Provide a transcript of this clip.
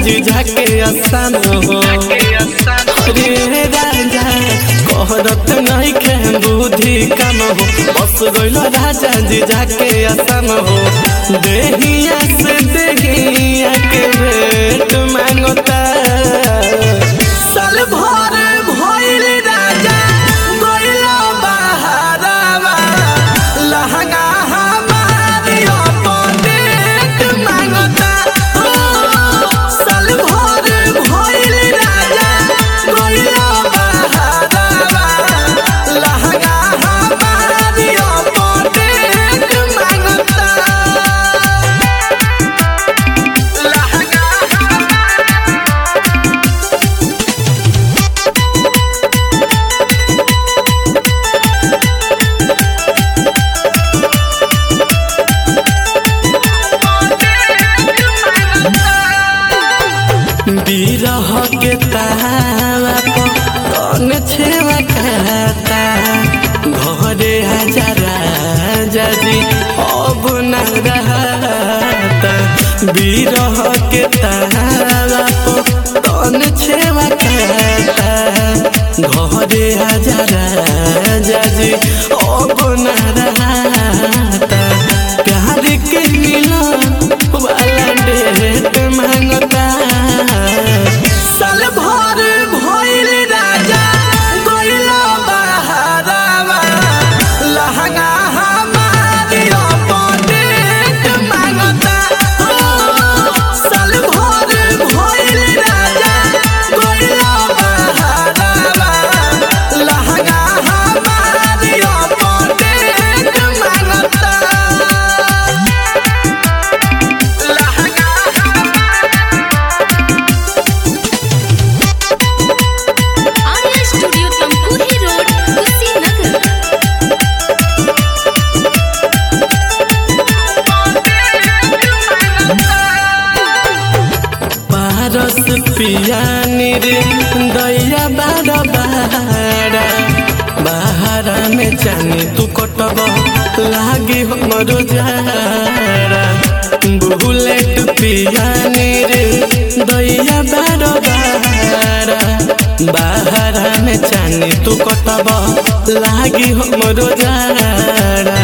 जीजा के आसान हो अरे राजा कहरत नहीं खे बुद्धि कम हो बस गइल राजा जीजा के आसान हो देहिया से देहिया के भेंट मांगता साल भर भइल राजा गइल बहारवा लहंगा हमारी अपडेट मांगता ओ, साल भर भइल राजा गइल बहारवा लहंगा हमारी अपडेट मांगता लहंगा बिरह के तावा पर कौन छेवा खाता घरे हजार जदी अब न रहता बिरह के तावा पर कौन छेवा खाता घरे हजार जदी अब न रहता प्यार के मिलन वाला डेट मांगता साल भर भइल राजा गइल बहारवा लहंगा हमारी अपडेट मांगता ओ, साल भर भइल राजा गइल बहारवा लहंगा हमारी अपडेट मांगता आर्या स्टूडियो तमकुही रोड कुशीनगर पारस पियानी रे दैया बार बारा बाहरा में जानी तू कटब लागी हमरो जारा बुलेट पियानी रे दैया बार बारा बाहरा में जानी तू कटब लागी हमरो जारा